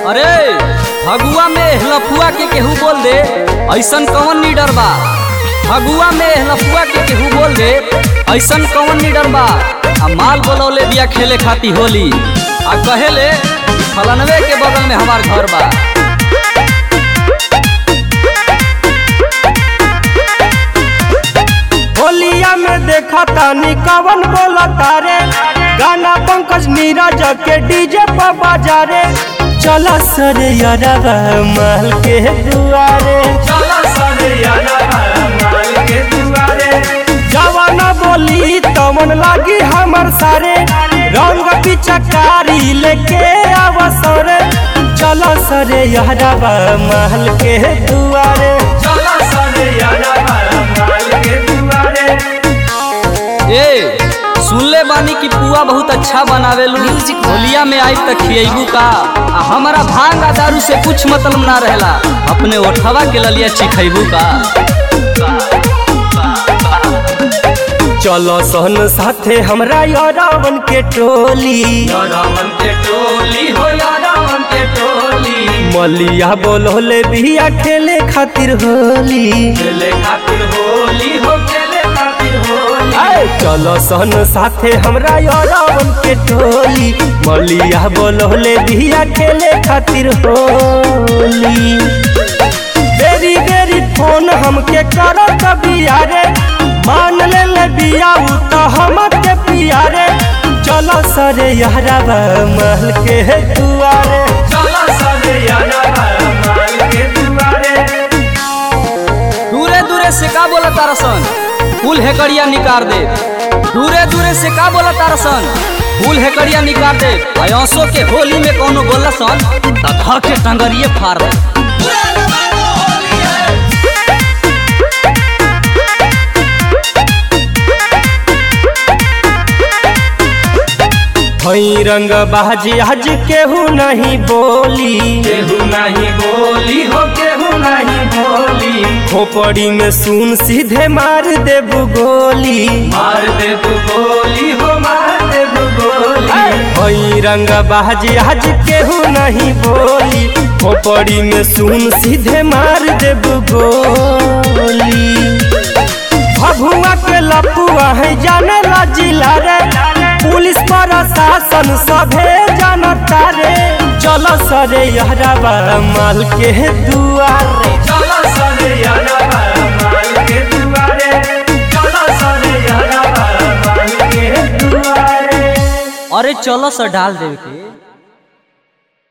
अरे फगुआ में लफुआ के केहू बोल दे ऐसन कौन लीडर बा फगुआ में लफुआ के केहू बोल दे ऐसन कौन लीडर बा आ माल बोलौले बिया खेले खाती होली आ कहेले फलनवे के बगल में हमार घर बा होलिया में देखा तानी कवन बोला तारे गाना पंकज नीरज के डीजे पर बाजारे चला सरे यारवा महल के दुआरे जवाना बोली तमन लागी हमर सारे रंग पिचकारी लेके अवसर चला सरे यारवा महल के दुआरे ए सुनले बानी कि पुआ बहुत अच्छा बनावेलू होलिया में आई तक खियबू का आ हमारा भांग आ दारू से कुछ मतलब ना रहेला अपने ओठवा के ललिया चिखैबू का चलो सहन साथे हमरा यारावन के टोली मलिया बोलोले बिया खेले खातिर होली आए, चलो सहन साथे हमरा यारावन के टोली मलिया बोलोले बिया खेले खातिर होली बेरी बेरी फोन हमके करो बिया रे मान ले ले बिया उ तो हमके पिया रे चलो सरे यारवा महल के दुआरे दूरे दूरे से का बोला तारसन फूल हेकड़िया निकाल दे दूरे दूरे से का बोला तारसन फूल हेकड़िया निकाल दे अयोसो के होली में कोनो बोला सन त ध के टंगरिए फाड़ दे हई रंग बाजी आज केहू नहीं बोली केहू नहीं बोली हो केहू नहीं बोली खोपड़ी में सुन सीधे मार देबू गोली मार दे तू गोली हो मार दे तू गोली हई रंग बाजी आज केहू नहीं बोली खोपड़ी में सुन सीधे मार देबू गोली भभुआ के लपुआ है जाने ला जिला रे पुलिस प्रशासन सभे जानता रे चलो सरे यहराबा माल के दुआरे चलो सरे यारा माल के दुआरे चलो सरे यारा माल के दुआरे अरे चलो सर डाल देवे के